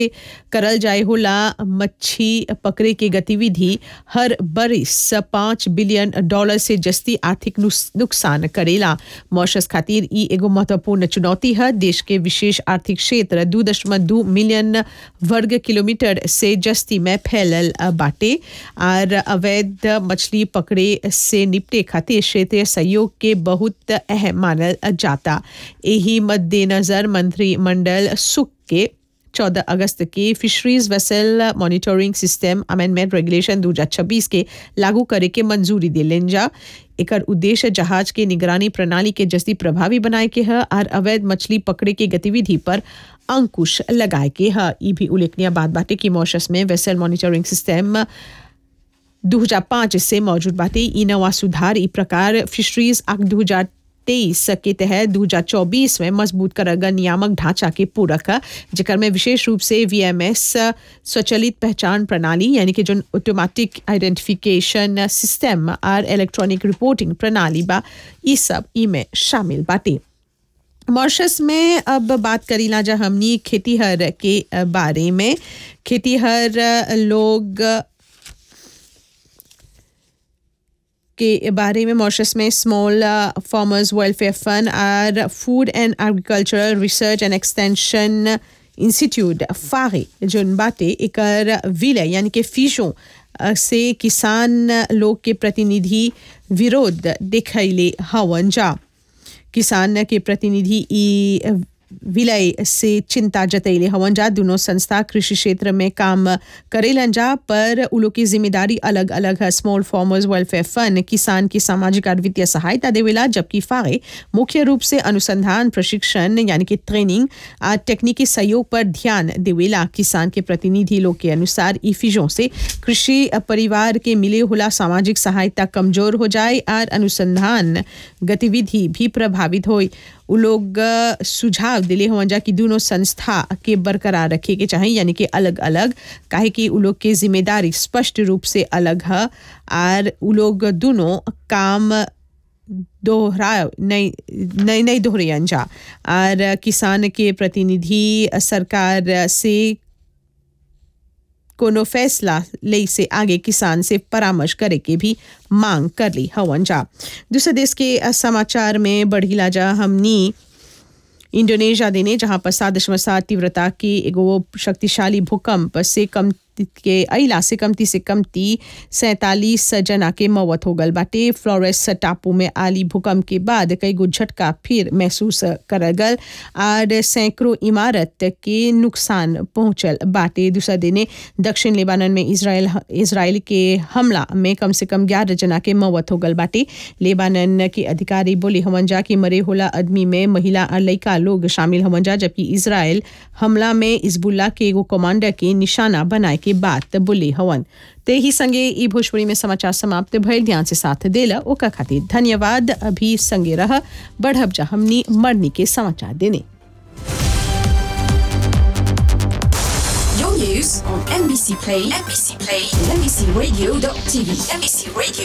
करल जाए होला मच्छी पकड़े के गतिविधि हर बरिस पाँच बिलियन डॉलर से जस्ती आर्थिक नुस- नुकसान करेला मॉरिशस खातिर ई एगो महत्वपूर्ण चुनौती है देश के विशेष आर्थिक क्षेत्र दू दशमलव दू मिलियन वर्ग किलोमीटर से जस्ती में फैलल बाटे और अवैध मछली पकड़े से निपटे खातिर क्षेत्रीय सहयोग के बहुत अहम मानल जाता यही मद्देनजर मंत्रिमंडल सुख के 14 अगस्त के fisheries vessel monitoring system amendment regulation 2026 के लागू करे के मंजूरी दिलेन जा एकर उद्देश्य जहाज के निगरानी प्रणाली के जस्ती प्रभावी बनाए के है और अवैध मछली पकड़े के गतिविधि पर अंकुश लगाए के है ई भी उल्लेखनीय बात बाटे कि मॉरिशस में वेसल मॉनिटरिंग सिस्टम 2005 से मौजूद बाटे ई नवा सुधार ई प्रकार फिशरीज एक्ट 2023 के तहत 2024 में मजबूत करल गल नियामक ढांचा के पूरक है जेकर में विशेष रूप से वीएमएस स्वचालित पहचान प्रणाली यानी कि जो ऑटोमेटिक आइडेंटिफिकेशन सिस्टम और इलेक्ट्रॉनिक रिपोर्टिंग प्रणाली बा ई सब ई में शामिल बाटे मॉरिशस में अब बात करीला जा हमनी खेतीहर के बारे में खेतीहर लोग के बारे में मॉरिशस में स्मॉल फार्मर्स वेलफेयर फंड और food and agricultural research and extension institute फागे जोन बाटे एकर विलय यानी कि फीसों से किसान लोग के प्रतिनिधि विरोध दिखैले हवन जा किसान के प्रतिनिधि ई विलय से चिंता जतैले हवन जा दोनों संस्था कृषि क्षेत्र में काम करेलन जा पर उ लोग की जिम्मेदारी अलग अलग है स्मॉल फार्मर्स वेलफेयर फंड किसान की सामाजिक और वित्तीय सहायता देवेला जबकि फागे मुख्य रूप से अनुसंधान प्रशिक्षण यानी कि ट्रेनिंग और तकनीकी सहयोग पर ध्यान देवेला किसान के प्रतिनिधि लोग के अनुसार ई फीजों से कृषि परिवार के मिले होला सामाजिक सहायता कमजोर हो जाए और अनुसंधान गतिविधि भी प्रभावित हो उ लोग सुझाव दिले हुआ जा कि दोनों संस्था के बरकरार रखे के चाहे यानी कि अलग अलग काहे कि उ लोग के जिम्मेदारी स्पष्ट रूप से अलग है और उ लोग दोनों काम दोहरा नहीं नहीं नहीं दोहरायन जा और किसान के प्रतिनिधि सरकार से कोनो फैसला ले से आगे किसान से परामर्श करे के भी मांग कर ली हवन जा दूसरे देश के समाचार में बढ़ीला जा हमनी इंडोनेशिया देने जहां पर सात दशमलव सात तीव्रता की एगो शक्तिशाली भूकंप से कम के अला से कमती से कमती सैतालीस जना के मौत हो गल बाटे फ्लोरेस टापू में आली भूकंप के बाद कई गो झटका फिर महसूस करल गल और सैकड़ों इमारत के नुकसान पहुंचल बाटे दूसरा दिने दक्षिण लेबानन में इसराइल इसराइल के हमला में कम से कम ग्यारह जना के मौत हो गल बाटे लेबानन के अधिकारी बोले हमन जा कि मरे होला आदमी में महिला और लड़का लोग शामिल हमन जा जबकि इसराइल हमला में इजबुल्ला के एगो कमांडर के निशाना बनाए के बात बोले हवन ते ही संगे ई भोजपुरी में समाचार समाप्त भइल ध्यान से साथ देला ओका खातिर धन्यवाद अभी संगे रह बढ़ब जा हमनी मरनी के समाचार देने Your news on NBC Play, NBC Play, and NBCRadio.tv, NBC Radio.